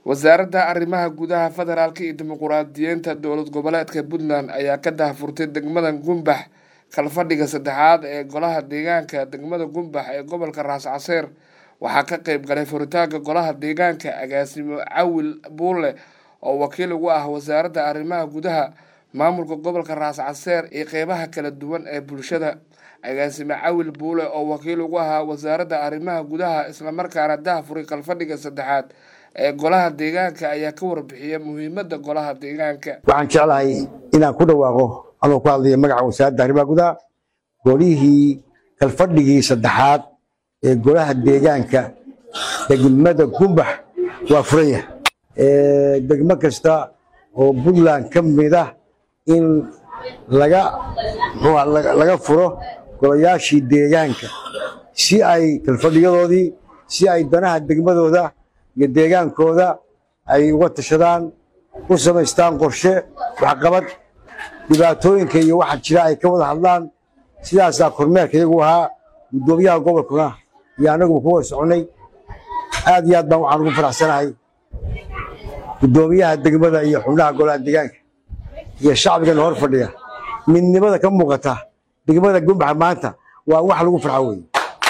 wasaaradda arrimaha gudaha federaalka iyo dimuquraadiyiinta dowlad goboleedka puntland ayaa ka daahfurtay degmada gumbax kalfadhiga saddexaad ee golaha deegaanka degmada gumbax ee gobolka raas caseer waxaa ka qeyb galay furitaanka golaha deegaanka agaasimo cawil buule oo wakiil ugu ah wasaaradda arrimaha gudaha maamulka gobolka raas caseer iyo qeybaha kala duwan ee bulshada agaasime cawil buule oo wakiil ugu ahaa wasaaradda arrimaha gudaha islamarkaana daahfuray kalfadhiga saddexaad ee golaha deegaanka ayaa ka warbixiyay muhiimadda golaha deegaanka waxaan jeclahay inaan ku dhawaaqo anoo ku hadlaya magaca wasaaradda arrimaha gudaha golihii kalfadhigii saddexaad ee golaha deegaanka degmada gumbax waa furanya degmo kasta oo puntland ka mid ah in laga laga furo golayaashii deegaanka si ay kalfadhiyadoodii si ay danaha degmadooda iyo deegaankooda ay uga tashadaan u samaystaan qorshe waxqabad dhibaatooyinka iyo waxa jira ay ka wada hadlaan sidaasaa kormeerka iyagu ahaa guddoomiyaha gobolkuna iyo annaguba ku wada soconnay aad iyo aad baan waxaan ugu faraxsanahay guddoomiyaha degmada iyo xubnaha golaha deegaanka iyo shacbigana hor fadhiya midnimada ka muuqata degmada gumbaxa maanta waa wax lagu farxo weeye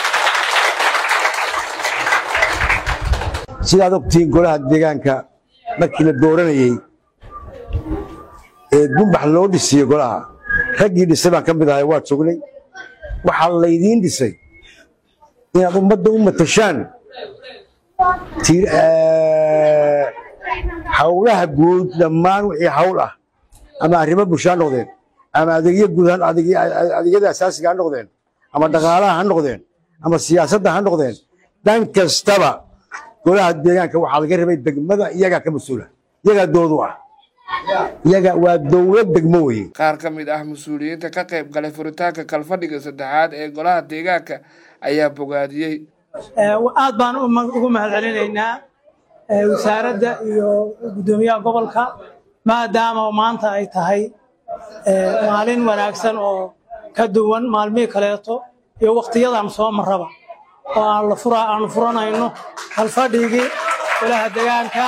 sidaad ogtihiin golaha deegaanka markii la dooranayey ee gumbax loo dhisiyo golaha raggii dhisay baan ka mid ahay waa joognay waxaa laydiin dhisay inaad ummadda u matashaan hawlaha guud dhammaan wixii hawl ah ama arrimo bulsho ha noqdeen ama adeegyo guud adeegyada asaasiga ha noqdeen ama dhaqaalaha ha noqdeen ama siyaasadda ha noqdeen dhan kastaba golaha deegaanka waxaa laga rabay degmada iyagaa ka mas-uula iyagaa doodu ah iyaga waa dowlad degmo weye qaar ka mid ah mas-uuliyiinta ka qayb galay furitaanka kalfadhiga saddexaad ee golaha deegaanka ayaa bogaadiyey aad baan ugu mahad celinaynaa wasaaradda iyo guddoomiyaha gobolka maadaama maanta ay tahay maalin wanaagsan oo ka duwan maalmihii kaleeto iyo wakhtiyadan soo marraba oo aanu furanayno kalfadhigii golaha deegaanka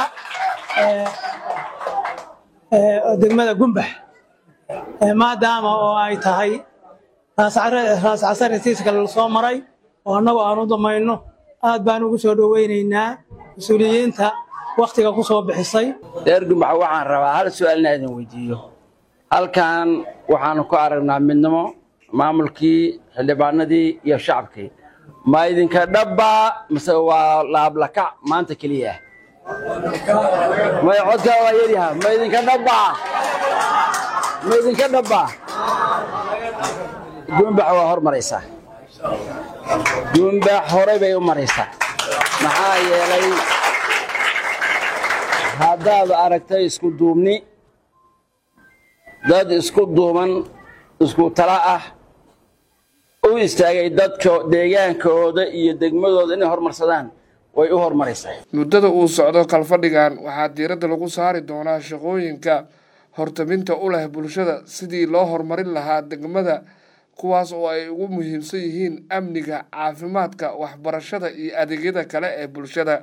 degmada gumbax maadaama oo ay tahay raas casaritiiska la soo maray oo annagu aan u damayno aad baan ugu soo dhoweynaynaa mas-uuliyiinta wakhtiga ku soo bixisay reer gumbax waxaan rabaa hal su-aal inaa idin weydiiyo halkan waxaanu ku aragnaa midnimo maamulkii xildhibaanadii iyo shacabkii ma idinka dhabbaa mise waa laablakac maanta keliya may codkaa waa yaryaha ma idinka dhabbaa ma idinka dhabbaa gumbax waa hor maraysaa gumbax horey bay u maraysaa maxaa yeelay haddaad aragtay isku duubni dad isku duuban isku tala ah u istaagay dadka deegaankooda iyo degmadooda inay hormarsadaan way u hormaraysaa muddada uu socdo kalfadhigan waxaa diiradda lagu saari doonaa shaqooyinka hortaminta u leh bulshada sidii loo horumarin lahaa degmada kuwaas oo ay ugu muhiimsan yihiin amniga caafimaadka waxbarashada iyo adeegyada kale ee bulshada